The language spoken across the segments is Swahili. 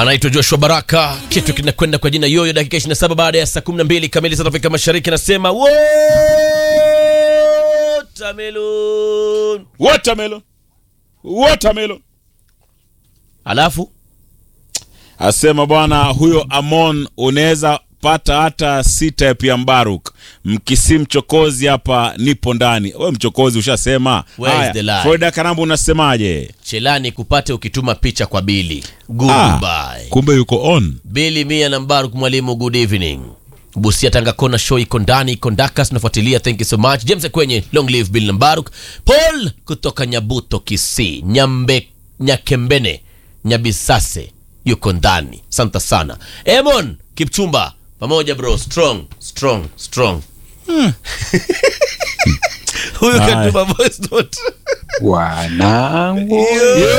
anaitwa Joshua Baraka. Kitu kinakwenda kwa jina Yoyo, dakika 27 baada ya saa 12 kamili za Afrika Mashariki. Nasema watermelon, Watermelon. Watermelon. alafu Asema bwana huyo Amon unaweza pata hata sita ya Mbaruk. Mkisi mchokozi hapa nipo ndani. Wewe mchokozi ushasema. Where is Haya, the lie? Florida Karambu unasemaje? Chelani kupate ukituma picha kwa Bili. Ah, Goodbye. kumbe yuko on. Bili Mia na Mbaruk mwalimu, good evening. Busia Tanga Kona show iko ndani, iko Ndakas tunafuatilia. Thank you so much. James kwenye long live Bill na Mbaruk. Paul kutoka Nyabuto Kisii, Nyambe Nyakembene, Nyabisase yuko ndani. Asante sana. Emon Kipchumba pamoja bro, strong, strong, strong. Huyu Haya. katuma voice note. Wanangu,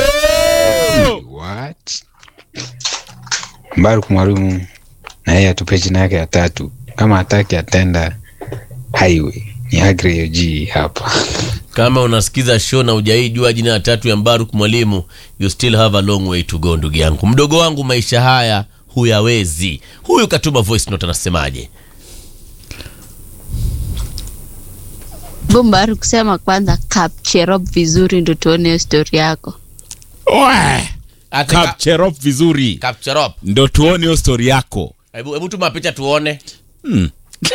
what? Mbaruk mwalimu na yeye atupe jina yake ya tatu, kama hataki atenda highway. Ni Agri G hapa. Kama unasikiza show na hujaijua jina la tatu ya Mbaruk mwalimu, you still have a long way to go, ndugu yangu. Mdogo wangu, maisha haya huyawezi. Huyu katuma voice note, anasemaje? Bumbaru kusema kwanza capture vizuri ndo tuone hiyo story yako. Oe, Ate ka- Capture up vizuri. capture up. Ndio tuone hiyo story yako. Hebu hebu tuma picha tuone. Hmm.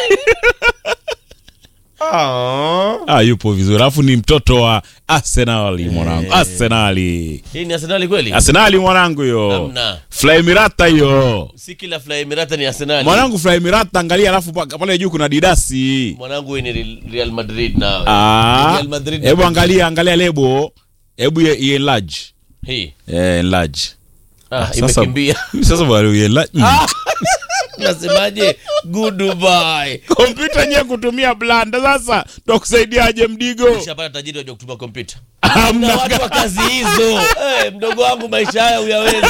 Ah, yupo vizuri. Alafu ni mtoto wa Arsenali mwanangu. Arsenali. Hii ni Arsenali kweli? Arsenali mwanangu hiyo. Hamna. Fly Mirata hiyo. Si kila Fly Emirata ni Arsenali. Mwanangu Fly Mirata angalia alafu pa- pale juu kuna Didasi. Mwanangu hii ni Real- Real Madrid nawe. Ah. Real Madrid. Hebu angalia angalia lebo. Hebu ye- ye enlarge. Hii. Eh, enlarge. Ah, Sasa- imekimbia. Sasa bwana ye enlarge. Mm. Nasemaje? Goodbye. Kompyuta nye kutumia blanda sasa tutakusaidiaje mdigo? Ushapata tajiri wajua kutumia kompyuta. Hamna na watu wa kazi hizo hey, mdogo wangu maisha haya uyawezi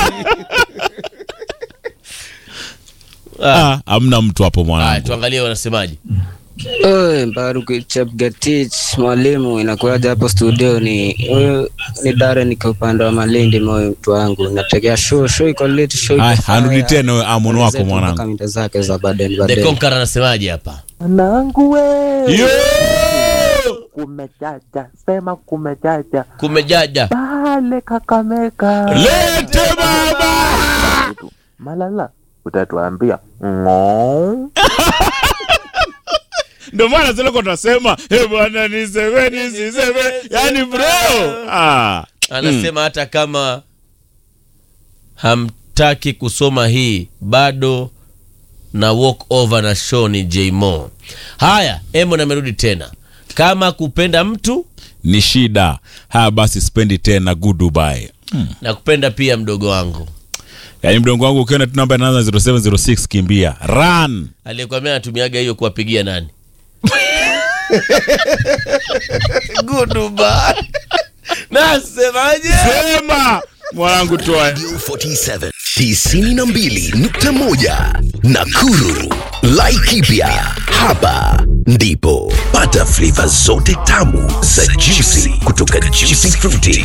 Ah, hamna mtu hapo haya mwanangu. tuangalie wanasemaje Oe, Mbaruk Chepgetich mwalimu, inakuwaje hapo studio? Ni huyu ni Dare, niko upande wa Malindi, moyo mtu wangu, nategea show show iko late, show iko Haya, fire. anrudi tena wewe amon wako Zetu mpaka mwanangu. mida zake za baden the baden. conqueror anasemaje hapa Mwanangu we, Yo! kumejaja, sema kumejaja kumejaja pale Kakamega. Lete baba! Malala, utatuambia ng'oo. Ndio maana zile kwa tunasema, "Eh bwana niseme nisiseme." Yaani bro. Ah. anasema hata kama hamtaki kusoma hii bado na walk over na show ni jmo haya emon amerudi tena kama kupenda mtu Ni shida. Haya basi spendi tena good Dubai. na kupenda pia mdogo wangu Yaani mdongo wangu ukiona tu namba inaanza 0706 kimbia. Run. aliyekwambia anatumiaga hiyo kuwapigia nani Goodbye. nasemaje Sema mwanangu toa. Radio 47 92.1 Nakuru. Laikipia hapa ndipo pata flavor zote tamu za juicy kutoka Juicy Fruity.